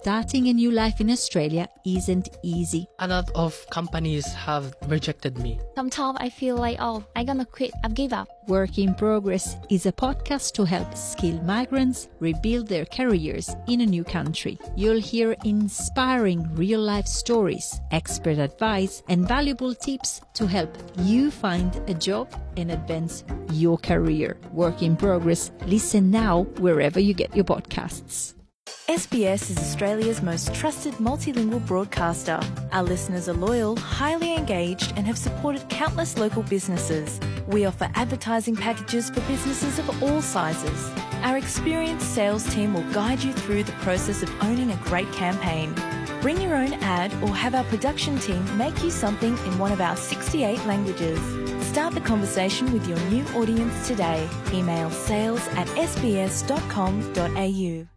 starting a new life in Australia isn't easy. A lot of companies have rejected me. Sometimes I feel like, oh, I'm gonna quit, I've give up. Work in Progress is a podcast to help skilled migrants rebuild their careers in a new country. You'll hear inspiring real life stories, expert advice, and valuable tips to help you find a job and advance your career. Work in Progress. Listen now wherever you get your podcasts. SBS is Australia's most trusted multilingual broadcaster. Our listeners are loyal, highly engaged, and have supported countless local businesses. We offer advertising packages for businesses of all sizes. Our experienced sales team will guide you through the process of owning a great campaign. Bring your own ad or have our production team make you something in one of our 68 languages. Start the conversation with your new audience today. Email sales at sbs.com.au.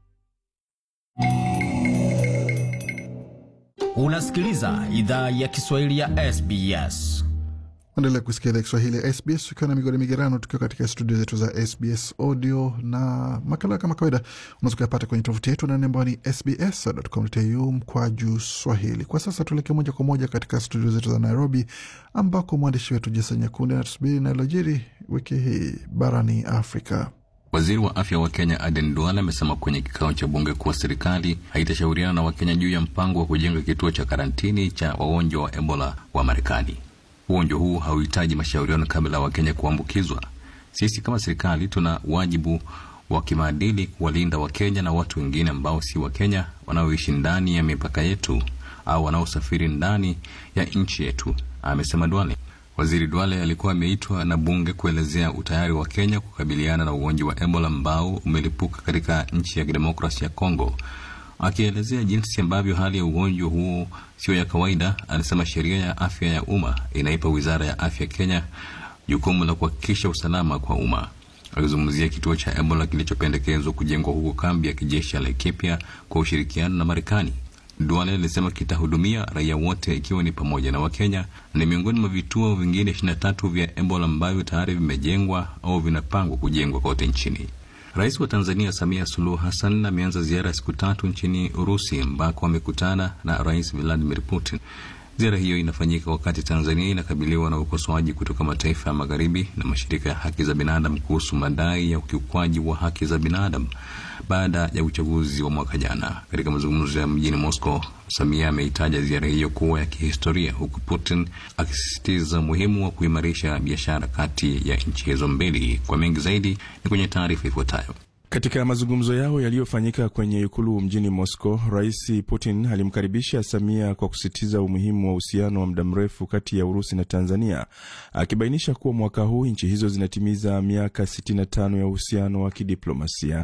Unasikiliza idhaa ya Kiswahili ya SBS. Endelea kusikia idhaa Kiswahili ya SBS ukiwa na migodi migerano, tukiwa katika studio zetu za SBS audio na makala kama kawaida unaweza kuyapata kwenye tovuti yetu nane ambao ni sbs.com.au mkwaju swahili. Kwa sasa tuelekee moja kwa moja katika studio zetu za Nairobi ambako mwandishi wetu Jason Nyakundi anatusubiri inayolojiri wiki hii barani Afrika. Waziri wa afya wa Kenya Aden Duale amesema kwenye kikao cha bunge kuwa serikali haitashauriana na Wakenya juu ya mpango wa kujenga kituo cha karantini cha wagonjwa wa Ebola wa Marekani. Ugonjwa huu hauhitaji mashauriano kabla ya Wakenya kuambukizwa. Sisi kama serikali tuna wajibu wa kimaadili kuwalinda Wakenya na watu wengine ambao si Wakenya wanaoishi ndani ya mipaka yetu au wanaosafiri ndani ya nchi yetu, amesema Duale. Waziri Duale alikuwa ameitwa na bunge kuelezea utayari wa Kenya kukabiliana na ugonjwa wa Ebola ambao umelipuka katika nchi ya kidemokrasia ya Kongo. Akielezea jinsi ambavyo hali ya ugonjwa huo sio ya kawaida, alisema sheria ya afya ya umma inaipa wizara ya afya Kenya jukumu la kuhakikisha usalama kwa umma. Akizungumzia kituo cha Ebola kilichopendekezwa kujengwa huko kambi ya kijeshi ya Laikipia kwa ushirikiano na Marekani. Duale alisema kitahudumia raia wote ikiwa ni pamoja na Wakenya. Ni miongoni mwa vituo vingine ishirini na tatu vya Ebola ambavyo tayari vimejengwa au vinapangwa kujengwa kote nchini. Rais wa Tanzania Samia Suluhu Hassan ameanza ziara ya siku tatu nchini Urusi ambako amekutana na Rais Vladimir Putin. Ziara hiyo inafanyika wakati Tanzania inakabiliwa na ukosoaji kutoka mataifa ya magharibi na mashirika ya haki za binadamu kuhusu madai ya ukiukwaji wa haki za binadamu baada ya uchaguzi wa mwaka jana. Katika mazungumzo ya mjini Moscow, Samia ameitaja ziara hiyo kuwa ya kihistoria, huku Putin akisisitiza umuhimu wa kuimarisha biashara kati ya nchi hizo mbili. Kwa mengi zaidi ni kwenye taarifa ifuatayo. Katika mazungumzo yao yaliyofanyika kwenye ikulu mjini Moscow, Rais Putin alimkaribisha Samia kwa kusisitiza umuhimu wa uhusiano wa muda mrefu kati ya Urusi na Tanzania, akibainisha kuwa mwaka huu nchi hizo zinatimiza miaka 65 ya uhusiano wa kidiplomasia.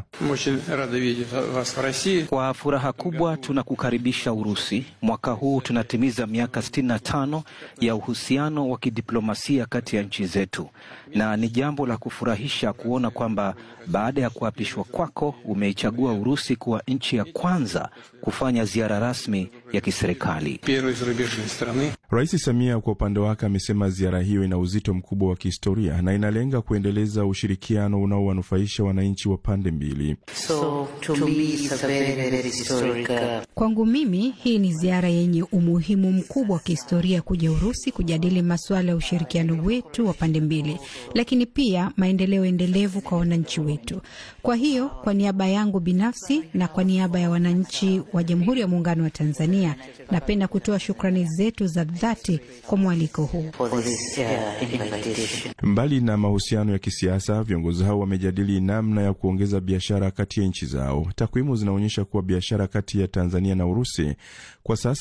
Kwa furaha kubwa tunakukaribisha Urusi. Mwaka huu tunatimiza miaka 65 ya uhusiano wa kidiplomasia kati ya nchi zetu, na ni jambo la kufurahisha kuona kwamba baada ya kuapishwa kwako umeichagua Urusi kuwa nchi ya kwanza kufanya ziara rasmi ya kiserikali. Rais Samia kwa upande wake amesema ziara hiyo ina uzito mkubwa wa kihistoria na inalenga kuendeleza ushirikiano unaowanufaisha wananchi wa pande mbili. So, to me it's a very, very historic, uh... Kwangu mimi hii ni ziara yenye umuhimu mkubwa wa kihistoria kuja Urusi kujadili masuala ya ushirikiano wetu wa pande mbili, lakini pia maendeleo endelevu kwa wananchi wetu. Kwa hiyo kwa niaba yangu binafsi na kwa niaba ya wananchi wa Jamhuri ya Muungano wa Tanzania, napenda kutoa shukrani zetu za dhati kwa mwaliko huu. Mbali na mahusiano ya kisiasa, viongozi hao wamejadili namna ya kuongeza biashara kati ya nchi zao. Takwimu zinaonyesha kuwa biashara kati ya Tanzania na Urusi kwa sasa